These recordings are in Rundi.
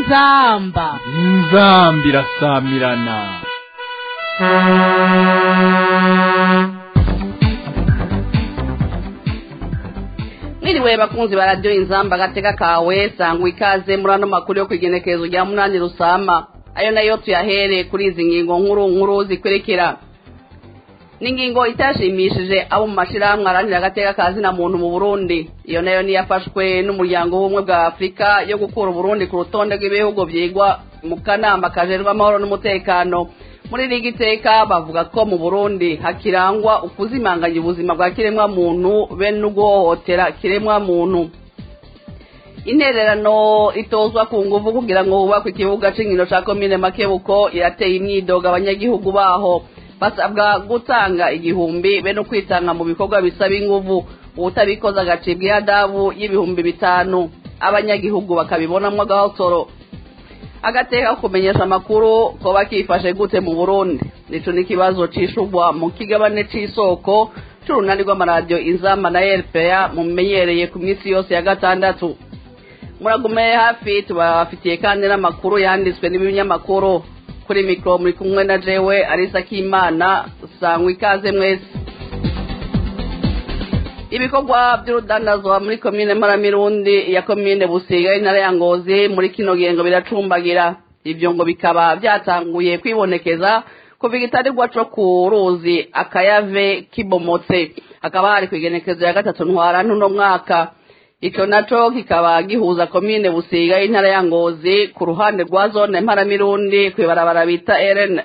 inzamba inzamba irasamirana mwiriwe bakunzi ba radiyo inzamba agateka kawe sangwa ikaze muri ano makuru yo ku igenekerezo rya munani rusama ayo nayo tuyahere kuri izi ngingo nkuru nkuru zikwerekera n'ingingo itashimishije abo mu mashyirahamwe arangira agateka ka zina muntu mu burundi iyo nayo niyafashwe n'umuryango w'ubumwe bwa afurika yo gukura uburundi ku rutonde rw'ibihugu byigwa mu kanama kajerwa amahoro n'umutekano muri iri giteka bavuga ko mu burundi hakirangwa ukuzimanganya ubuzima bwa kiremwa muntu be n'uguhohotera kiremwa muntu intererano itozwa ku nguvu kugira ngo hubakwe ikibuga cy'inkino cya komine makebuko irateye imyidogo abanyagihugu baho basabwa gutanga igihumbi be no kwitanga mu bikorwa bisaba inguvu ubutabikoze agacibwa ihadabu y'ibihumbi bitanu abanyagihugu bakabibonamo agahotoro agateka ko kumenyesha amakuru ko bakifashe gute mu burundi nico n'ikibazo cishurwa mu kigabane c'isoko c'urunani rw'amaradiyo inzamba na rpa mumenyereye ku minsi yose ya gatandatu muragume hafi tubafitiye kandi n'amakuru yanditswe n'ibinyamakuru kuri mikoro muri kumwe na jewe arisa k'imana sangwa ikaze mwese ibikorwa by'urudandazwa muri komine maramirundi ya komine busiga intara ya ngozi muri kino gengo biracumbagira ibyo ngo bikaba byatanguye kwibonekeza kuva igitarirwa co ku ruzi akayave kibomotse hakaba hari kwigenekezo ya gatatu ntwara ntuno mwaka ico naco kikaba gihuza komine busiga y'intara ya ngozi ku ruhande rwa zone mparamirundi kw'ibarabara bita rn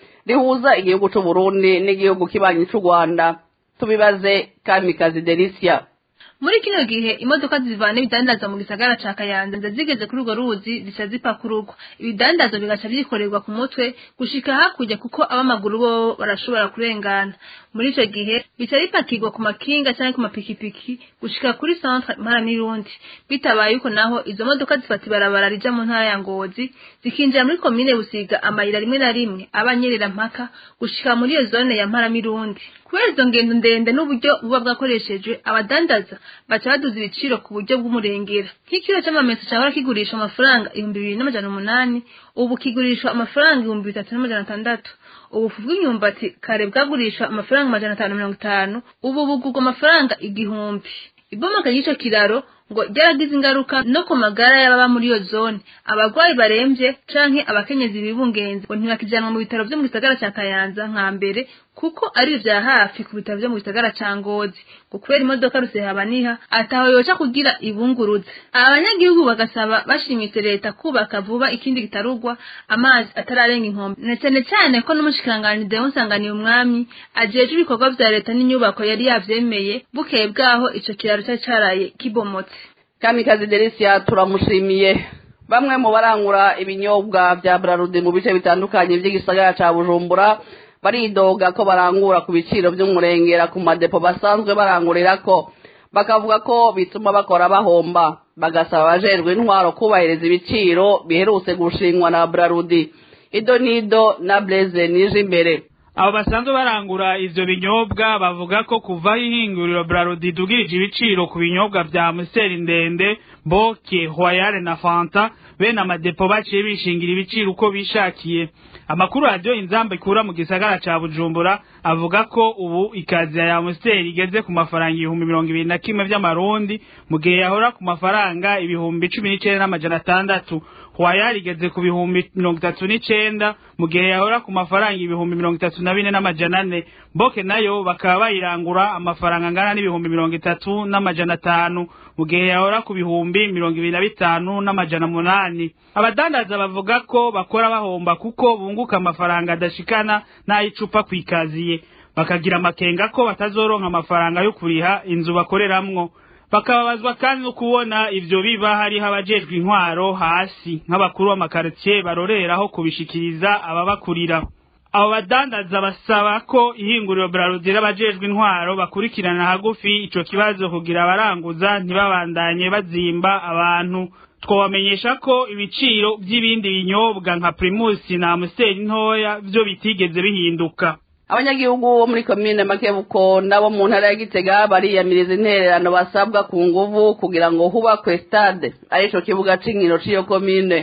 rihuza igihugu c'uburundi n'igihugu kibanyi c'u rwanda tubibaze kamikazi delisia muri kino gihe imodoka zivana ibidandaza mu gisagara ca kayanza zigeze kuri urwo ruzi zica zipakururwa ibidandazo bigaca vyikorerwa ku mutwe gushika hakurya kuko ab'amaguru bo barashobora kurengana muri ico gihe bica bipakirwa ku makinga canke ku mapikipiki gushika kuri centre mparamirundi bitabaye uko naho izo modoka zifata ibarabara rija mu ntara ya ngozi zikinjira muri komine busiga amayira rimwe na rimwe abanyerera mpaka gushika muri iyo zone ya mparamirundi kubera izo ngendo ndende n'uburyo buba bwakoreshejwe abadandaza baca baduza ibiciro ku buryo bw'umurengera nk'ikiro c'amamesa cahora kigurisha amafaranga ibihumbi bibiri n'amajana umunani ubu kigurishwa amafaranga ibihumbi bitatu n'amajana atandatu ubufu bw'imyumbati kare bwagurishwa amafaranga amajana atanu mirongo itanu ubu bugurwa amafaranga igihumbi ibomoka ry'ico kiraro ngo ryaragize ingaruka no ku magara y'ababa muri iyo zone abarwayi baremvye canke abakenyezi bibungenze ngo ntibakijanwa mu bitaro vyo mu gisagara ca kayanza nka mbere kuko ari vya hafi ku bitaro vyo mu gisagara ca ngozi ngo kubera imodoka rusehabaniha ataho yoca kugira ibunguruze abanyagihugu bagasaba bashimitse leta kubaka vuba ikindi gitarugwa amazi atararenga inkombe na cane cane ko n'umushikiranganji Deon Sanganiye umwami ajejwe ibikorwa vya leta n'inyubako yari yavyemeye bukeye bwaho ico kiraro cari caraye kibomotse kamikazi delisia turamushimiye bamwe mu barangura ibinyobwa vya brarudi mu bice bitandukanye vy'igisagara ca bujumbura baridoga ko barangura ku biciro vy'umurengera ku madepo basanzwe barangurirako bakavuga ko bituma bakora bahomba bagasaba abajejwe intwaro kubahiriza ibiciro biherutse gushingwa na brarudi ido nido na blaise nije imbere abo basanzwe barangura ivyo binyobwa bavuga ko kuva ihinguriro brarudi dugirije ibiciro ku binyobwa vya museri ndende boke royale na fanta bene amadepo baciye bishingira ibiciro uko bishakiye amakuru radiyo inzamba ikura mu gisagara ca bujumbura avuga ko ubu ikaziya ya museri igeze ku mafaranga ibihumbi mirongo ibiri na kimwe vy'amarundi mu gihe yahora ku mafaranga ibihumbi cumi n'icenda n'amajana atandatu hwayari igeze ku bihumbi mirongo itatu n'icenda mu gihe yahora ku mafaranga ibihumbi mirongo itatu na bine n'amajana ane boke nayo bakaba bayirangura amafaranga angana n'ibihumbi mirongo itatu n'amajana atanu mu gihe yahora ku bihumbi mirongo ibiri na bitanu n'amajana munani abadandaza bavuga ko bakora bahomba kuko bunguka amafaranga adashikana n'ay'icupa kwikaziye bakagira amakenga ko batazoronka amafaranga yo kuriha inzu bakoreramwo bakababazwa kandi no kubona ivyo biba hariho abajejwe intwaro hasi nk'abakuru b'amakaritsiye baroreraho kubishikiriza ababakurira abo badandaza basaba ko ihinguriro brarudi abajejwe intwaro bakurikirana hagufi ico kibazo kugira abaranguza ntibabandanye bazimba abantu twabamenyesha ko ibiciro by'ibindi binyobwa nka primusi na amuseri ntoya vyo bitigeze bihinduka abanyagihugu bo muri komine makebuko nabo mu ntara ya gitega bariyamiriza intererano basabwa ku nguvu kugira ngo hubakwe stade arico kibuga c'inkino c'iyo komine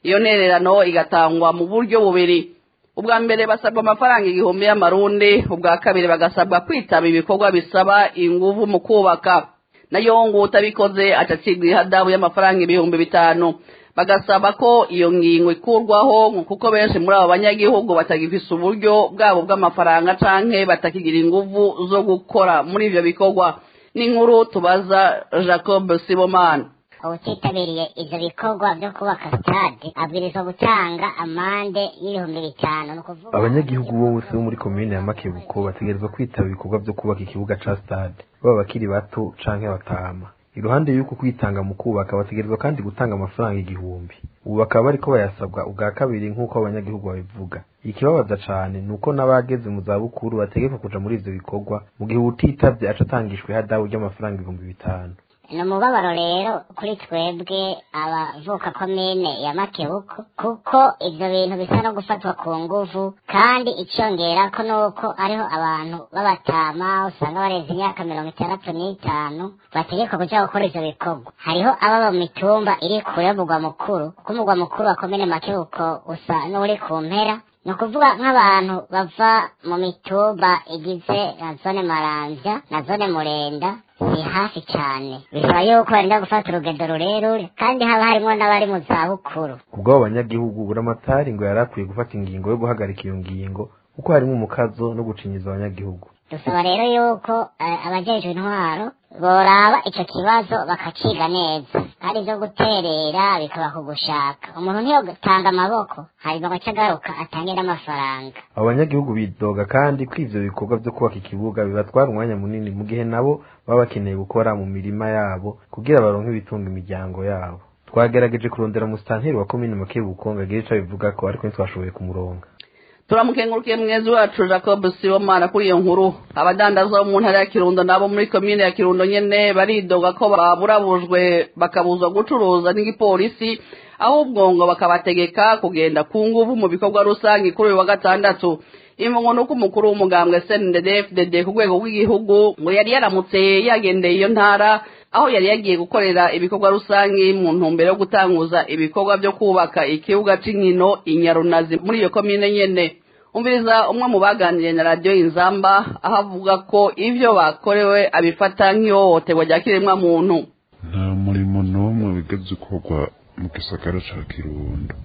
iyo ntererano igatangwa mu buryo bubiri ubwa mbere basabwa amafaranga igihumbi y'amarundi ubwa kabiri bagasabwa kwitaba ibikorwa bisaba inguvu mu kubaka nayo ngo utabikoze acacibwa ihadabu y'amafaranga ibihumbi bitanu bagasaba ko iyo ngingo ikurwaho kuko benshi muri abo banyagihugu batagifise uburyo bwabo bw'amafaranga canke batakigira inguvu zo gukora muri ivyo bikorwa n'inkuru tubaza jacob sibomana utitabiriye ivyo bikorwa vyo kubaka stade abwirizwa gutanga amande y'ibihumbi bitanu ni ukuvuga abanyagihugu bose bo muri komine ya makebuko bategerezwa kwitaba ibikorwa vyo kubaka ikibuga ca stade baba bakiri bato canke batama iruhande y'uko kwitanga mu kubaka bategerezwa kandi gutanga amafaranga igihumbi ubu bakaba bariko bayasabwa ubwa kabiri nk'uko abanyagihugu babivuga ikibabaza cane ni uko n'abageze mu zabukuru bategekwa kuja muri ivyo bikorwa mu gihe utitavye aca atangishwa ihadabu ry'amafaranga ibihumbi bitanu ni umubabaro rero kuri twebwe abavuka komine ya makebuko kuko ivyo bintu bisa no gufatwa ku nguvu kandi icyongerako nuko ariho abantu b'abatama usanga barenze imyaka mirongo itandatu n'itanu bategekwa kuja gukora ivyo bikorwa hariho ababa mu mitumba iri kure y'umugwa mukuru kuko umugwa mukuru wa komine makebuko usa n'uri ku mpera ni ukuvuga nk'abantu bava mu mitumba igize na zone maramvya na zone murenda ni hafi cyane bisaba yuko barinda gufata urugendo rurerure kandi haba harimo n'abari mu zabukuru ubwo abo banyagihugu buramatari ngo yari akwiye gufata ingingo yo guhagarika iyo ngingo kuko harimo umukazo no gucinyiza abanyagihugu dusaba rero yuko eh, abajejwe intwaro boraba ico kibazo bakaciga neza kandi ivyo guterera bikaba ku gushaka umuntu ntiyotanga amaboko hanyuma agaca agaruka atange n'amafaranga abo banyagihugu bidoga kandi ko ivyo bikorwa vyo kubaka ikibuga bibatwara umwanya munini mu gihe nabo baba bakeneye gukora mu mirima yabo kugira baronke ibitunga imiryango yabo twagerageje kurondera musitanteri wa komine makebuko ngo agire ico abivugako ariko ntitwashoboye kumuronga turamukengurukiye mwezi wacu jacob sibomana kuri iyo nkuru abadandaza bo mu ntara ya kirundo nabo muri komine ya kirundo nyene baridoga ko baburabujwe bakabuzwa gucuruza n'igipolisi ahubwo ngo bakabategeka kugenda ku nguvu mu bikorwa rusange kuri uyu wa gatandatu imvugo ni uko umukuru w'umugambwe snddfdd ku rwego rw'igihugu ngo yari yaramutse yagendeye iyo ntara aho yari yagiye gukorera ibikorwa rusange mu ntumbero yo gutanguza ibikorwa byo kubaka ikibuga cy'inkino inyarunazi muri iyo komine nyene umviriza umwe mu baganiriye na radiyo inzamba aho avuga ko ibyo bakorewe abifata nk'ihohoterwa rya kiremwa muntu nta murimo n'umwe wigeze ukorwa mu gisagara ca kirundo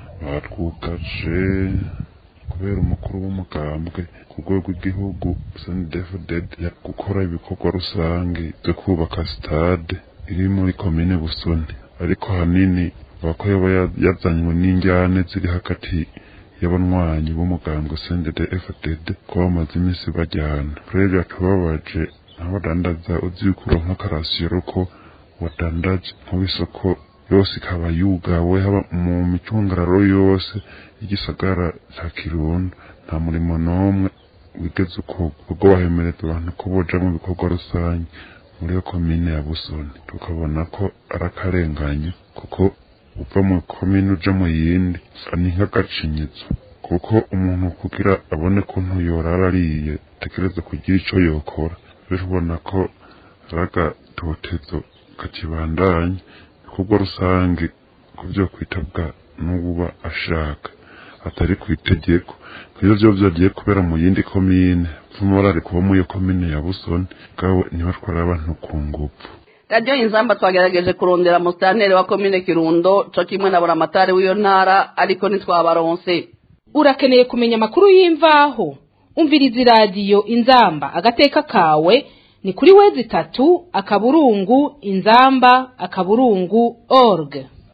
batwugaje kubera umukuru w'umugambwe ku rwego rw'igihugu snedfdd gukora ibikorwa rusange byo kubaka sitade iri muri komine busoni ariko hanini bako yaba yazanywe n'injyane ziri hagati y'abanywanyi b'umugambwe snedfdd ko bamaze iminsi bajyana rero yatubabaje nk'abadandaza uzi yuko uronka akarasiro ko wadandaje nk'isoko yose ikaba yugawe haba mu micungararo yose y'igisagara ca kirundo nta murimo n'umwe wigeze ukorwa ubwo bahemereza abantu ko boja mu bikorwa rusange muri iyo komine ya busoni tukabona ko ari akarenganyo kuko uva mu komine uja mu yindi ni nk'agacinyizo kuko umuntu kugira abone kuntu yorara ariye atekereza kugira ico yokora rero ubona ko ari agatotezo kakibandanya ibikorwa rusange ku byo kwitabwa n'uba ashaka atari ku itegeko iyo byo byagiye kubera mu yindi komine vumorari kuba muri iyo komine ya busoni bwabo ntibatwara abantu ku ngufu radiyo inzamba twagerageje kurondera musitanteri wa komine kirundo co kimwe na buramatari w'iyo ntara ariko ntitwabaronse urakeneye kumenya amakuru y'imvaho umviriza iradiyo inzamba agateka kawe ni kuri wezi itatu akaburungu inzamba akaburungu org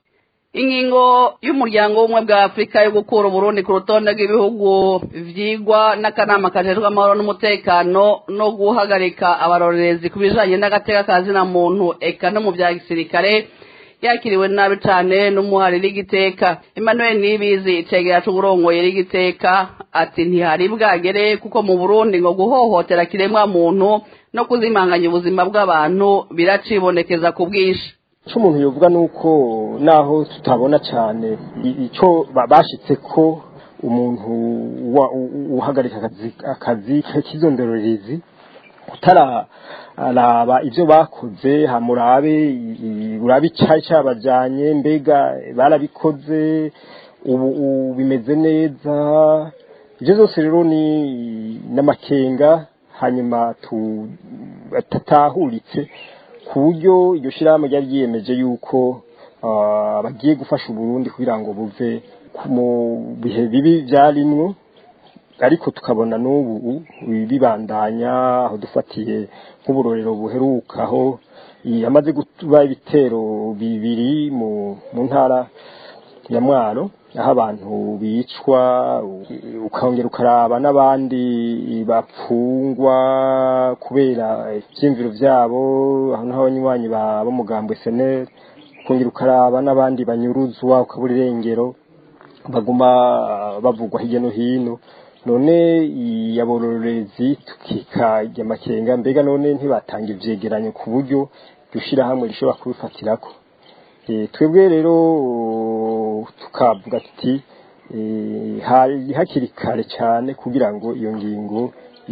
ingingo y'umuryango w'ubumwe bwa afurika yo gukura uburundi ku rutonde rw'ibihugu vyigwa n'akanama kajejwe amahoro n'umutekano no guhagarika abarorerezi ku bijanye n'agateka ka zina muntu eka no mu vya gisirikare yakiriwe nabi cane n'umuhari rigiteka emmanuel nibizi icegera c'uburongoye rigiteka ati ntihari bwagere kuko mu burundi ngo guhohotera kiremwa muntu no kuzimanganya ubuzima bw'abantu biracibonekeza ku bwinshi icyo umuntu yovuga ni uko naho tutabona cyane icyo bashitse ko umuntu uhagarika akazi k'izondorerezi kutararaba ibyo bakoze hamurabe urabe icyari cyabajyanye mbega barabikoze ubu ubu bimeze neza ibyo byose rero ni n'amakenga hanyuma tatahuritse ku buryo iryo shyirahamwe ryari ryiyemeje yuko ah, bagiye gufasha uburundi kugira ngo buve ku- mu bihe bibi byarimwo ariko tukabona n'ubu bibandanya aho dufatiye nk'uburorero buherukaho yamaze kuba ibitero bibiri mu mu ntara ya mwaro aho abantu bicwa ukongera ukaraba n'abandi bapfungwa kubera ibyiyumviro byabo aho naho abanywanyi b'umugambwe seneri ukongera ukaraba n'abandi banyuruzwa ukabura irengero baguma bavugwa hirya no hino none yabororezi tukikajya amakenga mbega none ntibatanga ivyegeranyo ku buryo iryo hamwe rishobora kubifatirako Eh, twebwe rero tukavuga tuti eh, hari hakiri kare cyane kugira ngo iyo ngingo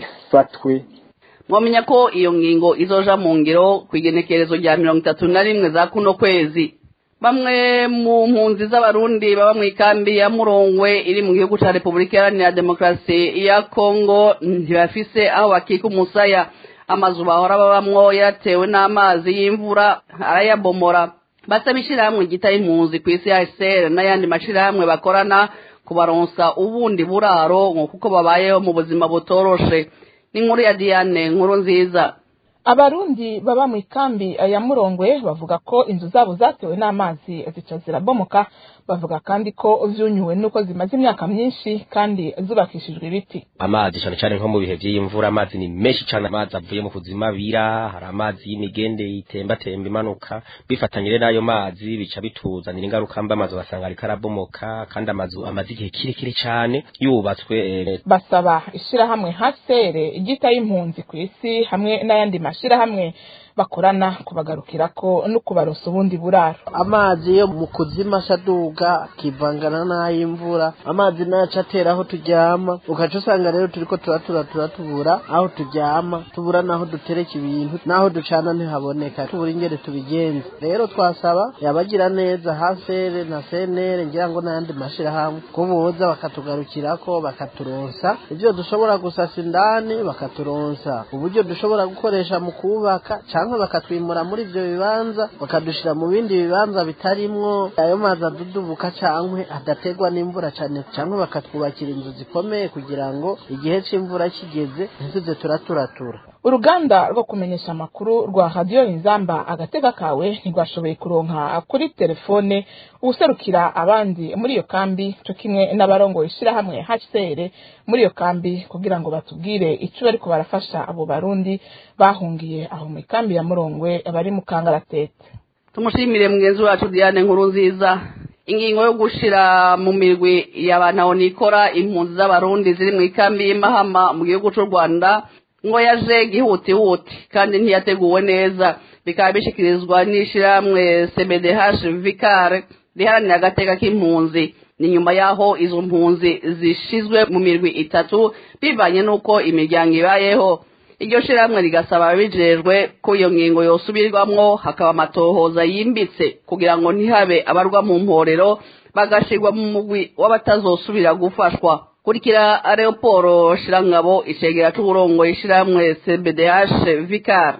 ifatwe mwamenya ko iyo ngingo izoja mu ngiro ku igenekerezo rya mirongo itatu na rimwe za kuno kwezi bamwe mu mpunzi z'abarundi baba mu ikambi ya murongwe iri mu gihugu ca repubulika iharanira demokarasi ya kongo ntibafise aho bakika umusaya amazu bahora babamwo yatewe n'amazi y'imvura arayabomora basaba ishirahamwe ryita impunzi ku isi hcr n'ayandi mashirahamwe bakorana kubaronsa ubundi buraro ngo kuko babayeho mu buzima butoroshe n'inkuru ya diane nkuru nziza abarundi baba mu ikambi ya murongwe bavuga ko inzu zabo zatewe n'amazi zica zirabomoka bavuga kandi ko vyunyuwe nuko zimaze imyaka myinshi kandi zubakishijwe ibiti amazi cyane cyane nko mu bihe by'imvura amazi ni menshi cyane amazi avuye mu kuzima bira hari amazi y'imigende yitembatemba imanuka bifatanyije n'ayo mazi bica bituzanira ingaruka mbi amazu basanga ariko arabomoka kandi amazu amaze igihe kirekire cyane yubatswe eh, basaba ishirahamwe hasere igita y'impunzi ku isi hamwe n'ayandi mashirahamwe bakorana kubagarukirako no kubaronsa ubundi buraro amazi yo mu kuzima asaduga akivangana n'ay'imvura amazi naca atera aho turyama ugaca usanga rero turiko turatura turatubura aho turyama tubura n'aho dutereka ibintu n'aho ducana ntihaboneka tubura ingene tubigenza rero twasaba yabagira neza hasere na senere ngira ngo n'ayandi mashirahamwe ko boza bakatugarukirako bakaturonsa ivyo dushobora gusasa indani bakaturonsa uburyo dushobora gukoresha mu kubaka canke bakatwimura muri ivyo bibanza bakadushira mu bindi bibanza bitarimwo ayo mazi adudubuka cankwe adategwa n'imvura cane canke bakatwubakira inzu zikomeye kugira ngo igihe c'imvura kigeze ntituze turaturatura uruganda rwo kumenyesha amakuru rwa radiyo inzamba agatega kawe ntirwashoboye kuronka kuri telefone uwuserukira abandi muri iyo kambi co kimwe n'abarongoye ishirahamwe hcr muri iyo kambi kugira ngo batubwire ico bariko barafasha abo barundi bahungiye aho mu ikambi ya murongwe bari mu kangaratete tumushimire mugenzi wacu diane nkuru nziza ingingo yo gushira mu mirwi y'abantu aho nikora impunzi z'abarundi ziri mu ikambi y'imahama mu gihugu c'u rwanda ngo yaje gihutihuti kandi ntiyateguwe neza bikaba bishikirizwa n'ishirahamwe cbdh vicare riharanira agateka k'impunzi ni nyuma y'aho izo mpunzi zishizwe mu mirwi itatu bivanye n'uko imiryango ibayeho iryo shirahamwe rigasaba ababijejwe ko iyo ngingo yosubirwamwo hakaba amatohoza yimbitse kugira ngo ntihabe abarwa mu mporero bagashirwa mu mugwi w'abatazosubira gufashwa kurikira areoporo shirangabo icegera c'uburongo ishirahamwe cbdh vicar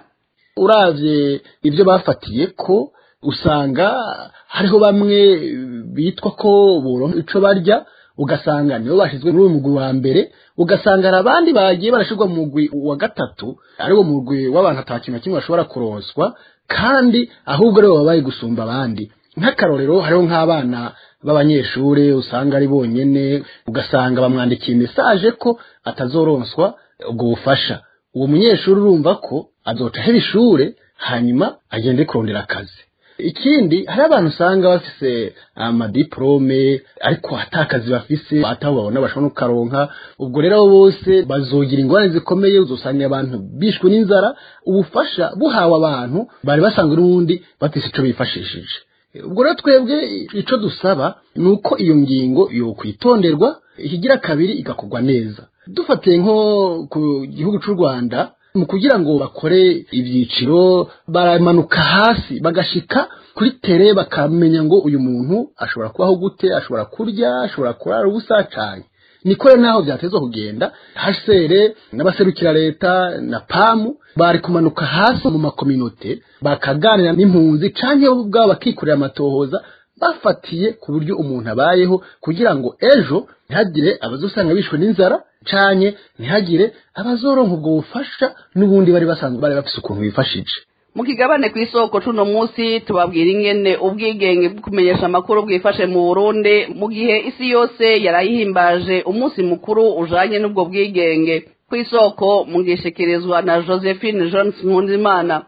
uravye ibyo bafatiye ko usanga hariho bamwe bitwa ko boronka ico barya ugasanga nibo bashizwe muri uyu mugwi wa mbere ugasanga hari abandi bagiye barashirwa mu mugwi wa gatatu ariwo mugwi w'abantu ata kintu na kimwe bashobora kuronswa kandi ahubwo rero baba bari gusumba abandi nk'akarorero hariho nk'abana b'abanyeshure usanga ari bonyene ugasanga bamwandikiye mesaje ko atazoronswa ubwo bufasha uwo munyeshuri urumva ko azoca ahera ishure hanyuma agende kurondera akazi ikindi hari abantu usanga bafise amadiplome ariko ata kazi bafise ataho babona bashobora no kukaronka ubwo rero abo bose bazogira ingorane zikomeye uzosanga abantu bishwe n'inzara ubufasha buhawe abantu bari basanzwe n'ubundi bafise ico bifashishije ubwo rero twebwe ico dusaba ni uko iyo ngingo yokwitonderwa ikigira kabiri igakorwa neza dufatiye nko ku gihugu c'u rwanda mu kugira ngo bakore ibyiciro baramanuka hasi bagashika kuri tere bakamenya ngo uyu muntu ashobora kubaho gute ashobora kurya ashobora kurara ubusa cyane niko rero naho byatezwa kugenda hasere n'abaserukira leta na pamu bari kumanuka hasi mu makominote bakaganira n'impunzi canke bo ubwabo bakikorera amatohoza bafatiye ku buryo umuntu abayeho kugira ngo ejo ntihagire abazosanga bishwe n'inzara canke ntihagire abazoronka ubwo bufasha n'ubundi bari basanzwe bari bafise ukuntu bifashije mu kigabane ku isoko cuno munsi tubabwira ingene ubwigenge bwo kumenyesha amakuru bwifashe mu burundi mu gihe isi yose yarayihimbaje umunsi mukuru ujanye n'ubwo bwigenge ku isoko mugishikirizwa na josephine jones nkunzimana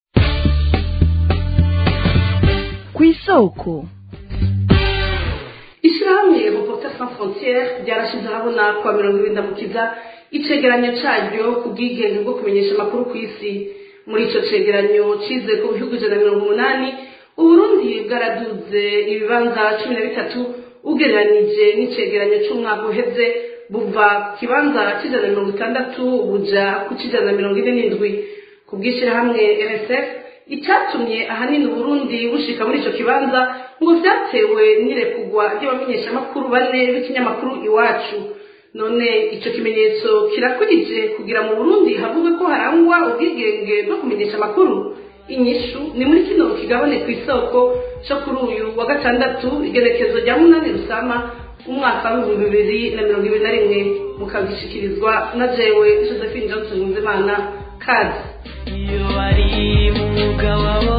ku isoko ishyirahamwe reporter sans frontiere ryarashize ahabona kuwa mirongo ibiri ndamukiza icegeranyo caryo ku bwigenge bwo kumenyesha amakuru ku isi muri ico cegeranyo cize ku bihugu ijana na mirongo umunani uburundi bwaraduze ibibanza cumi na bitatu ugereranije n'icegeranyo c'umwaka uheze buva ku kibanza c'ijana na mirongo itandatu buja ku c'ijana na mirongo ine n'indwi ku bw'ishirahamwe rsf icyatumye ahanini uburundi bushika muri ico kibanza ngo vyatewe n'irekugwa ry'abamenyeshamakuru bane b'ikinyamakuru iwacu none ico kimenyetso kirakurije kugira mu burundi havugwe ko harangwa ubwigenge bwo kumenyesha amakuru inyishu ni muri kino kigabane ku isoko co kuri uyu wa gatandatu igerekezo rya munani rusama umwaka w'ibihumbi bibiri na mirongo ibiri na rimwe mukagishikirizwa na jewe josephine johnson nzimana kazi iyo bari mu mwuga wabo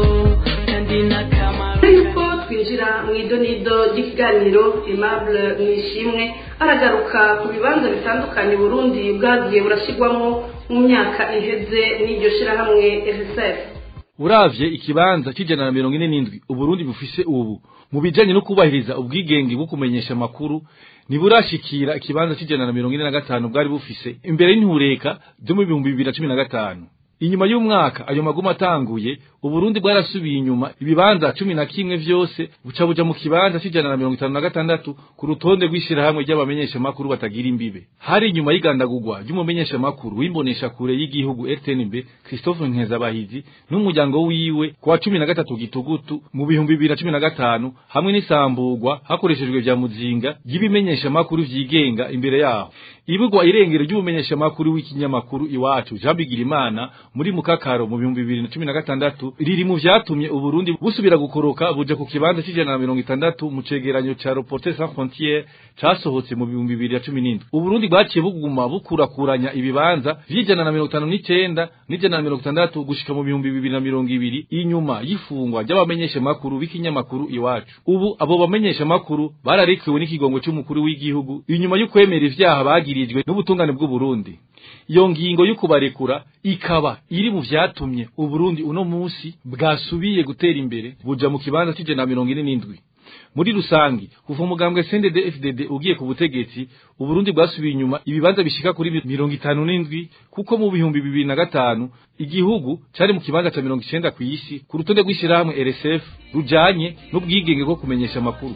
kandi n'akamaro yuko twinjira mu idonido ry'ikiganiro aimable mwishimwe aragaruka ku bibanza bitandukanye burundi bwagiye burashyirwamo mu myaka iheze n'iryo shirahamwe rsf uravye ikibanza c'ijana na mirongo ine n'indwi uburundi bufise ubu mu bijanye no kubahiriza ubwigenge bwo kumenyesha amakuru ntiburashikira ikibanza c'ijana na mirongo ine na gatanu bwari bufise imbere y'intureka zo mu bihumbi bibiri na cumi na gatanu inyuma y'umwaka ayo maguma atanguye uburundi bwarasubiye inyuma ibibanza cumi na kimwe vyose buca buja mu kibanza c'ijana na mirongo itanu na gatandatu ku rutonde rw'ishirahamwe ry'abamenyeshamakuru batagira imbibe hari inyuma y'igandagurwa ry'umumenyeshamakuru w'imboneshakure y'igihugu rtnb christophe nkezabahizi n'umuryango wiwe ku wa cumi na gatatu gitugutu mu bihumbi bibiri na cumi na gatanu hamwe n'isamburwa hakoreshejwe vya muzinga ry'ibimenyeshamakuru vyigenga imbere yaho ibugwa irengero ry'umumenyeshamakuru w'ikinyamakuru iwacu jean bigirimana muri mukakaro mu bihumbi bibiri na cumi na gatandatu riri mu vyatumye uburundi busubira gukoroka buja ku kibanza c'ijana na mirongo itandatu mu cegeranyo ca reporter sans frontiere casohotse mu bihumbi bibiri na cumi n'indwi uburundi bwaciye buguma bukurakuranya ibibanza vy'ijana na mirongo itanu n'icenda n'ijana na mirongo itandatu gushika mu bihumbi bibiri na mirongo ibiri inyuma y'ifungwa ry'abamenyeshamakuru b'ikinyamakuru iwacu ubu abo bamenyeshamakuru bararikiwe n'ikigongo c'umukuru w'igihugu inyuma y'ukwemera ivyaha bagirijwe n'ubutungane bw'uburundi iyo ngingo yo kubarekura ikaba iri mu vyatumye uburundi uno musi bwasubiye gutera imbere buja mu kibanza c'ijana na mirongo ine n'indwi muri rusangi kuva umugambwe CNDD FDD ugiye ku butegetsi uburundi bwasubiye inyuma ibibanza bishika kuri mirongo itanu n'indwi kuko mu bihumbi bibiri na gatanu igihugu cari mu kibanza ca mirongo icenda kw'isi ku rutonde rw'ishirahamwe RSF rujanye n'ubwigenge bwo kumenyesha amakuru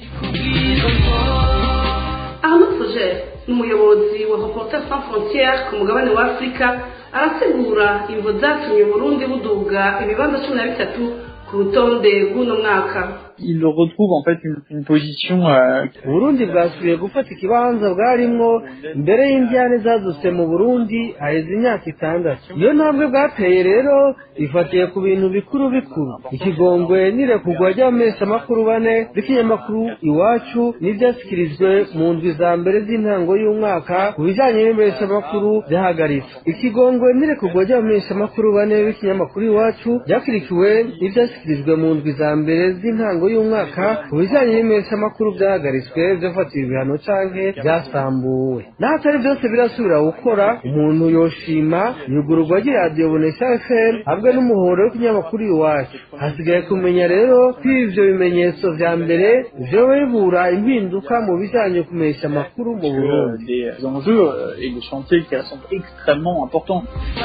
Arnaud Fougère ni umuyobozi wa Reporters sans frontières ku mugabane wa Afurika arategura imvo zatumye Burundi buduga ibibanza cumi na bitatu ku rutonde rw'uno mwaka il retrouve en fait une, une position euh, Burundi bwasubiye gufata ikibanza bwarimwo mbere y'indyane zadutse mu Burundi haheze imyaka itandatu iyo ntambwe bwateye rero ifatiye ku bintu bikuru bikuru ikigongwe n'irekurwa ry'abamenyeshamakuru bane b'ikinyamakuru iwacu n'ivyashyikirijwe mu ndwi za mbere z'intango y'umwaka ku bijanye n'imenyeshamakuru vyahagaritswe ikigongwe n'irekurwa ry'abamenyeshamakuru bane b'ikinyamakuru iwacu ryakurikiwe n'ivyashyikirijwe mu ndwi za mbere z'intango y'umwaka ku bijanye n'imenyeshamakuru vyahagaritswe vyafatiwe ibihano canke vyasambuwe n'ahatari vyose birasubira gukora umuntu yoshima yugururwa ry'iradiyo bonesha fm hamwe n'umuhoro w'ikinyamakuru iwacu hasigaye kumenya rero ko ivyo bimenyetso vya mbere vyoba bibura impinduka mu bijanye kumenyesha amakuru mu burundi des enjeux et des chantiers qui sont extrêmement importants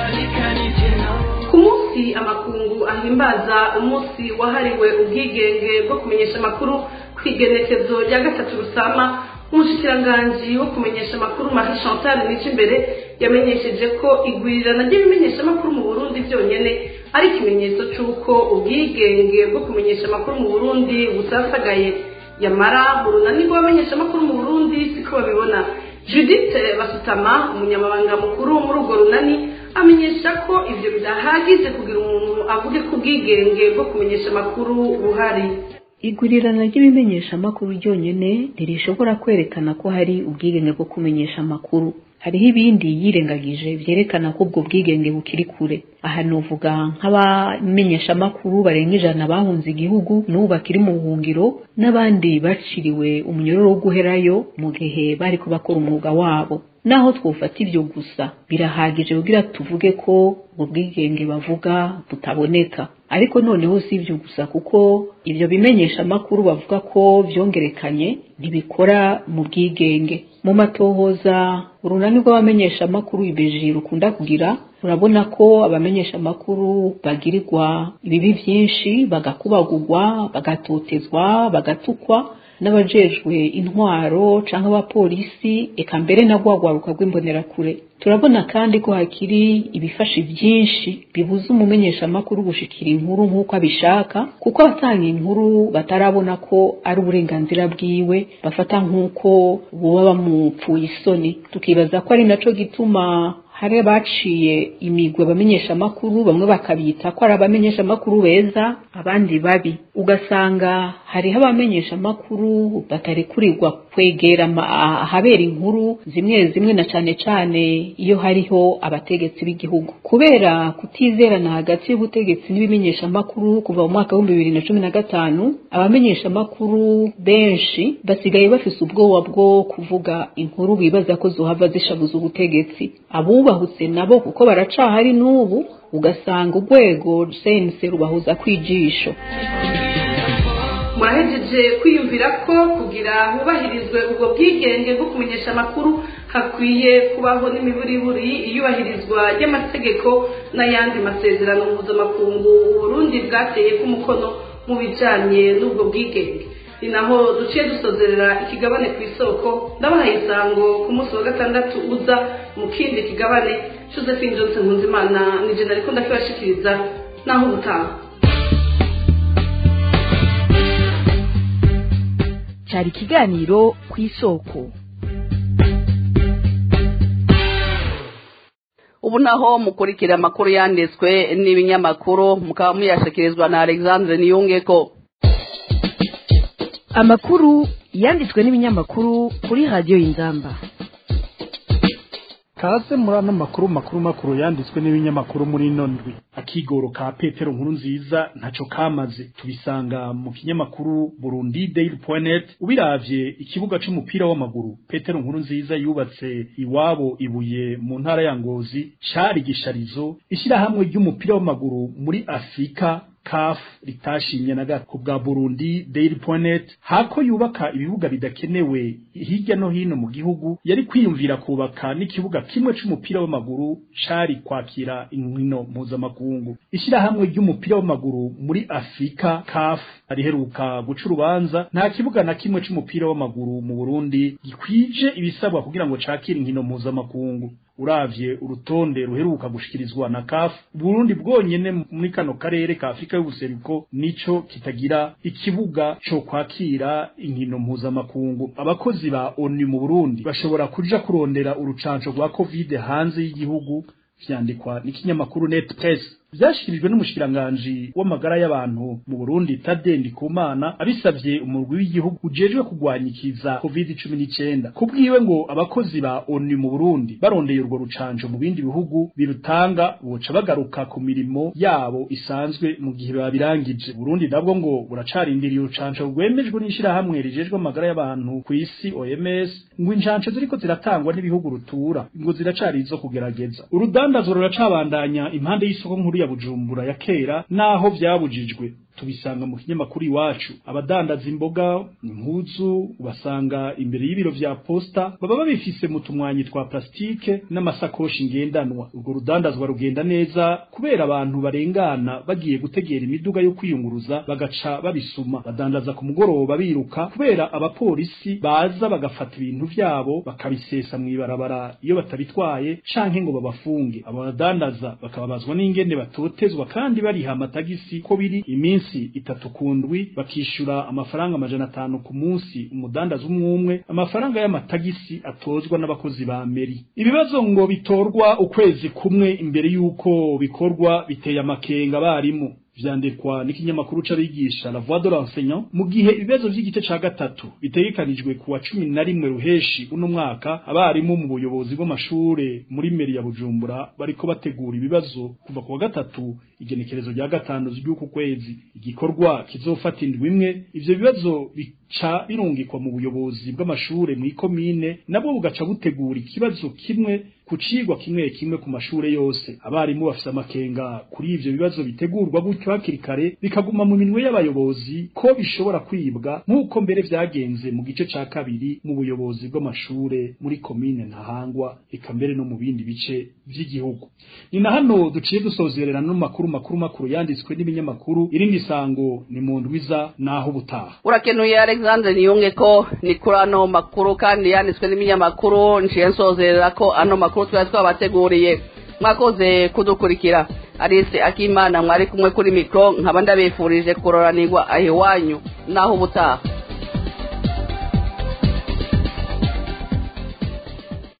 ku munsi amakungu ahimbaza umunsi wahariwe ubwigenge bwo kumenyesha amakuru ku igenekezo rya gatatu rusama umushikiranganji wo kumenyesha amakuru marie chantal nico imbere yamenyesheje ko igwirirana ry'ibimenyeshamakuru mu burundi byonyine ari ikimenyetso cy'uko ubwigenge bwo kumenyesha amakuru mu burundi busasagaye yamara mu runani rw'abamenyeshamakuru mu burundi siko babibona judith basutama umunyamabanga mukuru muri urwo runani amenyesha ko ibyo bidahagije kugira umuntu avuge ko ubwigenge bwo kumenyesha amakuru buhari igurirana ry'ibimenyeshamakuru ryonyine ntirishobora kwerekana ko hari ubwigenge bwo kumenyesha amakuru hariho ibindi yirengagije byerekana ko ubwo bwigenge bukiri kure aha nuvuga nk'abamenyeshamakuru barenga ijana bahunze igihugu n'ubu bakiri mu buhungiro n'abandi baciriwe umunyororo wo guherayo mu gihe bari bakora umwuga wabo naho twufata ibyo gusa birahagije kugira tuvuge ko ubwo bwigenge bavuga butaboneka ariko noneho si ibyo gusa kuko ibyo bimenyesha amakuru bavuga ko byongerekanye ntibikora mu bwigenge mu matohoza urunani rw'abamenyesha amakuru ibeji rukunda kugira urabona ko abamenyesha amakuru bagirirwa ibibi byinshi bagakubagurwa bagatotezwa bagatukwa n'abajejwe intwaro cyangwa abapolisi eka mbere na rwagwaruka rw'imbonerakure turabona kandi ko hakiri ibifashe byinshi bibuza umumenyeshamakuru gushikira inkuru nk'uko abishaka kuko abatanga inkuru batarabona ko ari uburenganzira bwiwe bafata nk'uko buba bamupfuye isoni tukibaza ko ari naco gituma hari abaciye imigwe abamenyesha amakuru bamwe bakabita ko ari abamenyesha amakuru beza abandi babi ugasanga hariho abamenyesha amakuru batarekurirwa kwegera ahabera inkuru zimwe zimwe na cane cane iyo hariho abategetsi b'igihugu kubera kutizerana hagati y'ubutegetsi n'ibimenyesha amakuru kuva mu mwaka w'ibihumbi bibiri na cumi na gatanu abamenyesha amakuru benshi basigaye bafise ubwoba bwo kuvuga inkuru bibaza ko zohava zishabuza ubutegetsi abubahutse nabo kuko baracahari n'ubu ugasanga urwego sense rubahuza kwijisho murahejeje kwiyumvira ko kugira hubahirizwe ubwo bwigenge bwo kumenyesha amakuru hakwiye kubaho n'imiburiburi iyubahirizwa ry'amategeko n'ayandi masezerano mpuzamakungu uburundi bwateye k'umukono mu bijanye n'ubwo bwigenge ni naho duciye dusozerera ikigabane ku isoko ndabahaye isango ku munsi wa gatandatu uza mu kindi kigabane josephine johnson nkunzimana ni jena ariko ndakibashikiriza naho ubutaha cyari ikiganiro ku isoko ubu naho mukurikira amakuru yanditswe n'ibinyamakuru mukaba muyashikirizwa na alexandre niyungeko amakuru yanditswe n'ibinyamakuru kuri radiyo y'inzamba kaze muri ano makuru makuru makuru yanditswe n'ibinyamakuru muri ino ndwi akigoro ka petero nkuru nziza ntaco kamaze tubisanga mu kinyamakuru burundi daily.net ubiravye ikibuga c'umupira w'amaguru petero nkuru nziza yubatse iwabo ibuye mu ntara ya ngozi cari gisharizo ishyirahamwe ry'umupira w'amaguru muri afurika CAF ritashimye na gato bwa Burundi Daily.net hako yubaka ibibuga bidakenewe hirya no hino mu gihugu yari kwiyumvira kubaka n'ikibuga kimwe c'umupira w'amaguru cari kwakira inkino mpuzamakungu ishyirahamwe ry'umupira w'amaguru muri Afrika CAF ariheruka guca urubanza nta kibuga na kimwe c'umupira w'amaguru mu Burundi gikwije ibisabwa kugira ngo cakire inkino mpuzamakungu uravye urutonde ruheruka gushikirizwa na CAF Burundi bwonyene muri kano karere ka Afrika y'ubuseruko nico kitagira ikibuga co kwakira inkino mpuzamakungu abakozi ba ONU mu Burundi bashobora kuja kurondera urucanco rwa COVID hanze y'igihugu vyandikwa n'ikinyamakuru Net Press vyashikirijwe n'umushikiranganji w'amagara y'abantu mu Burundi Tade Ndikumana abisavye umurwi w'igihugu ujejwe kugwanyikiza COVID-19 kubwiwe ngo abakozi ba ONU mu Burundi barondeye urwo rucanco mu bindi bihugu birutanga boca bagaruka ku mirimo yabo isanzwe mu gihe babirangije Burundi nabwo ngo buracarindiriye urucanco rwemejwe n'ishirahamwe rijejwe amagara y'abantu ku isi OMS ngo incanco ziriko ziratangwa n'ibihugu rutura ngo ziracari izo kugerageza urudandazo ruracabandanya impande y'isoko nkuru ya Bujumbura ya kera naho vyabujijwe tubisanga mu kinyamakuru iwacu abadandaza imboga impuzu ubasanga imbere y'ibiro vya posta baba babifise mu tumwanyi twa plastike n'amasakoshi ngendanwa urwo rudandazwa rugenda neza kubera abantu barengana bagiye gutegera imiduga yo kwiyunguruza bagaca babisuma badandaza ku mugoroba biruka kubera abapolisi baza bagafata ibintu vyabo bakabisesa mw'ibarabara iyo batabitwaye canke ngo babafunge abo badandaza bakababazwa n'ingene batotezwa kandi bariha amatagisi ko biri iminsi itatu ku ndwi bakishura amafaranga amajana atanu ku munsi umudandaza umwe umwe amafaranga y'amatagisi atozwa n'abakozi ba meri ibibazo ngo bitorwa ukwezi kumwe imbere y'uko bikorwa biteye amakenga abarimu vyandikwa n'ikinyamakuru c'abigisha la voix de l'enseignant mu gihe ibibazo vy'igice ca gatatu bitegekanijwe kuwa cumi na rimwe ruheshi uno mwaka abarimu mu buyobozi bw'amashure muri meri ya bujumbura bariko bategura ibibazo kuva kuwa gatatu igenekerezo rya gatanu ry'uku kwezi igikorwa kizofata indwi imwe ivyo bibazo bica birungikwa mu buyobozi bw'amashure mw'ikomine nabwo bugaca butegura ikibazo kimwe ku cigwa kimwe kimwe ku mashure yose abarimu bafise amakenga kuri ivyo bibazo bitegurwa gutyo hakiri kare bikaguma mu minwe y'abayobozi ko bishobora kwibwa nk'uko mbere vyagenze mu gice ca kabiri mu buyobozi bw'amashure muri komine ntahangwa eka mbere no mu bindi bice vy'igihugu ni na hano duciye dusozerera no makuru makuru makuru yanditswe n'ibinyamakuru irindi sango ni mu ndwiza naho ubutaha urakenuye alexandre niyunge ko ni kuri ano makuru kandi yanditswe n'ibinyamakuru nciye nsozerera ko ano makuru twari twabateguriye mwakoze kudukurikira alice akimana mwari kumwe kuri mikoro nkaba ndabifurije kuroranirwa aho iwanyu naho ubutaha